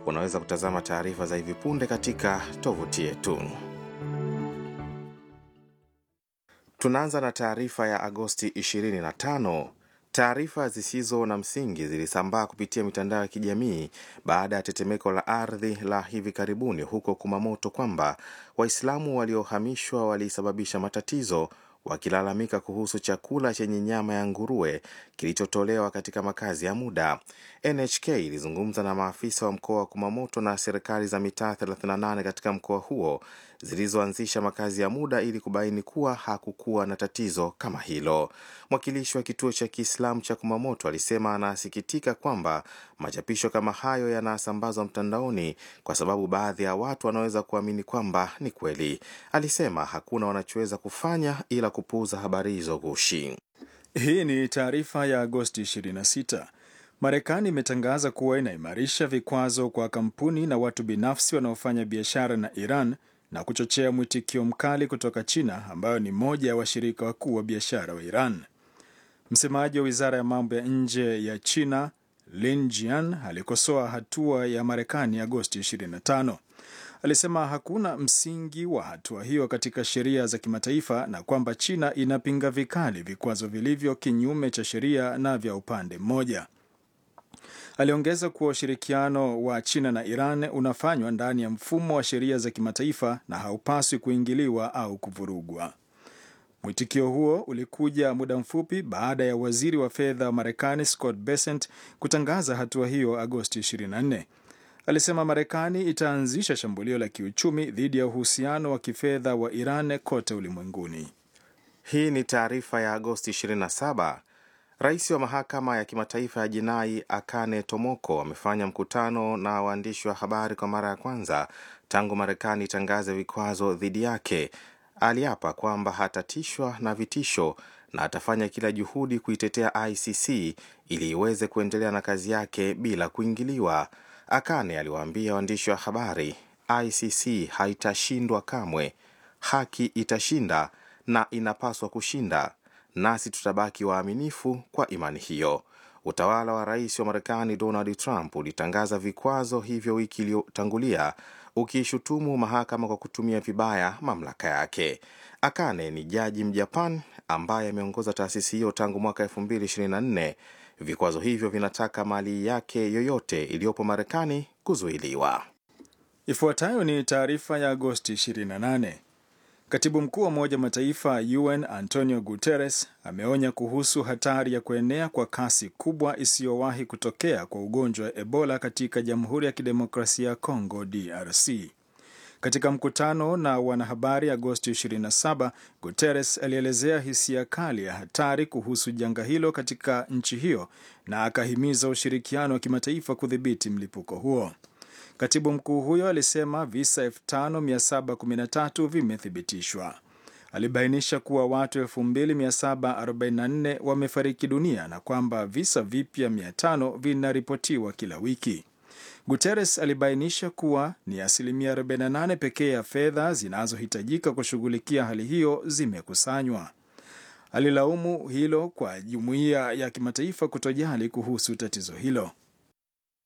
unaweza kutazama taarifa za hivi punde katika tovuti yetu. Tunaanza na taarifa ya Agosti 25. Taarifa zisizo na msingi zilisambaa kupitia mitandao ya kijamii baada ya tetemeko la ardhi la hivi karibuni huko Kumamoto kwamba Waislamu waliohamishwa walisababisha matatizo wakilalamika kuhusu chakula chenye nyama ya nguruwe kilichotolewa katika makazi ya muda. NHK ilizungumza na maafisa wa mkoa wa Kumamoto na serikali za mitaa 38 katika mkoa huo zilizoanzisha makazi ya muda ili kubaini kuwa hakukuwa na tatizo kama hilo. Mwakilishi wa kituo cha Kiislamu cha Kumamoto alisema anasikitika kwamba machapisho kama hayo yanasambazwa mtandaoni kwa sababu baadhi ya watu wanaweza kuamini kwamba ni kweli. Alisema hakuna wanachoweza kufanya ila kupuuza habari hizo gushi. Hii ni taarifa ya Agosti 26. Marekani imetangaza kuwa inaimarisha vikwazo kwa kampuni na watu binafsi wanaofanya biashara na Iran na kuchochea mwitikio mkali kutoka China ambayo ni moja ya washirika wakuu wa biashara wa Iran. Msemaji wa wizara ya mambo ya nje ya China Lin Jian alikosoa hatua ya Marekani Agosti 25. Alisema hakuna msingi wa hatua hiyo katika sheria za kimataifa na kwamba China inapinga vikali vikwazo vilivyo kinyume cha sheria na vya upande mmoja. Aliongeza kuwa ushirikiano wa China na Iran unafanywa ndani ya mfumo wa sheria za kimataifa na haupaswi kuingiliwa au kuvurugwa. Mwitikio huo ulikuja muda mfupi baada ya waziri wa fedha wa Marekani Scott Bessent kutangaza hatua hiyo Agosti 24. Alisema Marekani itaanzisha shambulio la kiuchumi dhidi ya uhusiano wa kifedha wa Iran kote ulimwenguni. Hii ni taarifa ya Agosti 27. Rais wa mahakama ya kimataifa ya jinai Akane Tomoko amefanya mkutano na waandishi wa habari kwa mara ya kwanza tangu Marekani itangaze vikwazo dhidi yake. Aliapa kwamba hatatishwa na vitisho na atafanya kila juhudi kuitetea ICC ili iweze kuendelea na kazi yake bila kuingiliwa. Akane aliwaambia waandishi wa habari, ICC haitashindwa kamwe, haki itashinda na inapaswa kushinda, nasi tutabaki waaminifu kwa imani hiyo. Utawala wa rais wa Marekani Donald Trump ulitangaza vikwazo hivyo wiki iliyotangulia ukiishutumu mahakama kwa kutumia vibaya mamlaka yake. Akane ni jaji Mjapan ambaye ameongoza taasisi hiyo tangu mwaka 2024. Vikwazo hivyo vinataka mali yake yoyote iliyopo Marekani kuzuiliwa. Ifuatayo ni taarifa ya Agosti 28. Katibu mkuu wa Umoja wa Mataifa UN Antonio Guterres ameonya kuhusu hatari ya kuenea kwa kasi kubwa isiyowahi kutokea kwa ugonjwa wa Ebola katika Jamhuri ya Kidemokrasia ya Kongo DRC. Katika mkutano na wanahabari Agosti 27, Guterres alielezea hisia kali ya hatari kuhusu janga hilo katika nchi hiyo na akahimiza ushirikiano wa kimataifa kudhibiti mlipuko huo. Katibu mkuu huyo alisema visa 5713 vimethibitishwa. Alibainisha kuwa watu 2744 wamefariki dunia na kwamba visa vipya 500 vinaripotiwa kila wiki. Guterres alibainisha kuwa ni asilimia 48 pekee ya fedha zinazohitajika kushughulikia hali hiyo zimekusanywa. Alilaumu hilo kwa jumuiya ya kimataifa kutojali kuhusu tatizo hilo.